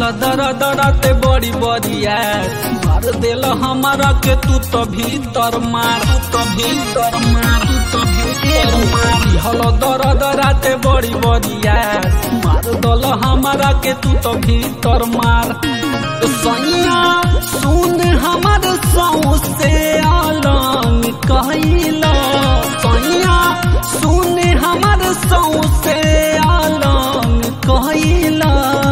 दर दरते बड़ी बरिया मार देल हमारा के तू तो भीतर मार तू तो भीतर मार तू तो भीतर मार हल दर दराते बड़ी बरिया मार दल हमारा के तू तो भीतर मार सैया सुन हमार सौ से अलंग कहला सैया सुन हमार सौ से अलंग कहला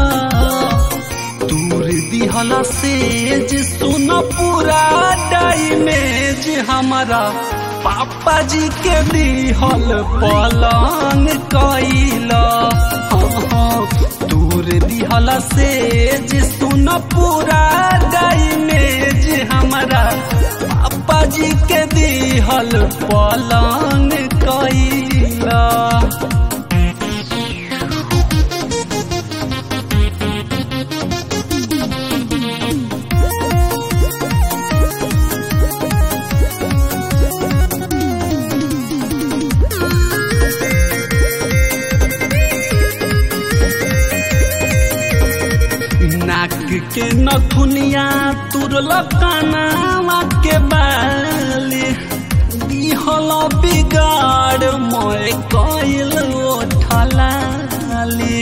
दूर दिहला सेज सुन पूरा डाइमेज हमारा पापा जी के दिहल पलंग कैला दूर दिहला सेज सुन पूरा डाइमेज हमारा पापा जी के दिहल पलंग कैला नाक के नथुनिया तुरल कानावा के बाली दिहल बिगाड़ मोय कइल ओठलाली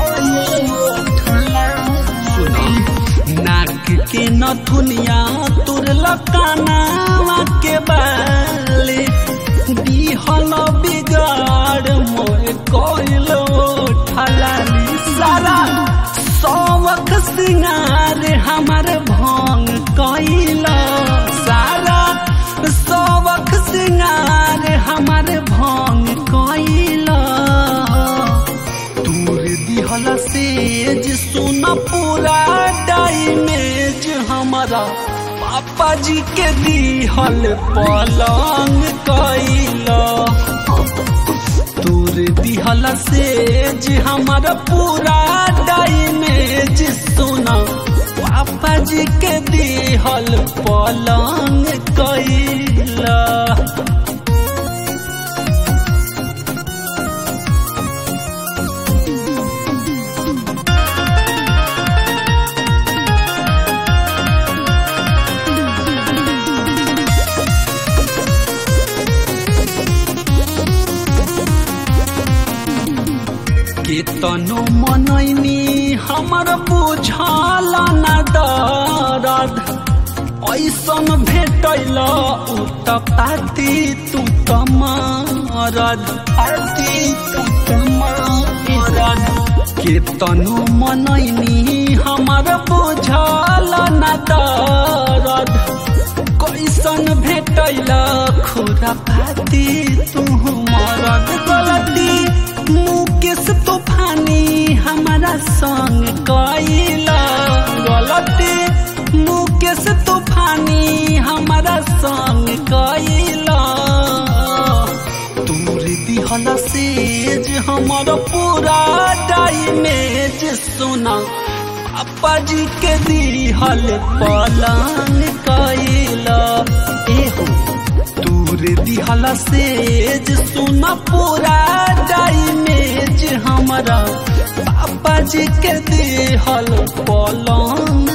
नाक के नथुनिया तुरल कानावा के बाली दिहल बिगाड़ मोय कइल ओठलाली सारा सौवख सिंगार हमार भंग कैला सारा सौवख सिंगार हमार भंग कैला दूर दिहल सेज सुन पूरा डाइमेज हमारा पापा जी के दिहल पलंग कैला तोर दिहल सेज हमारा पूरा डाइमेज सुना पापा जी के दिहल पलंग कैला केतनो मनैनी हमर बुझल न दरद ऐसन भेटैल उ त पाती तू त मरद पाती तू त मरद केतनो मनैनी हमर बुझल न दरद कैसन भेटैल खुरा पाती तू मरद गलती मुकेश तूफानी हमारा संग कैला गलती मुकेश तूफानी हमारा संग कैला दूर दिहल सेज हमर पूरा डाइमेज सुना पापा जी के दिहल पलंग कैला एहो दूर दिहल सेज सुन पूरा डाइमेज हमारा पापा जी के दिहल पलंग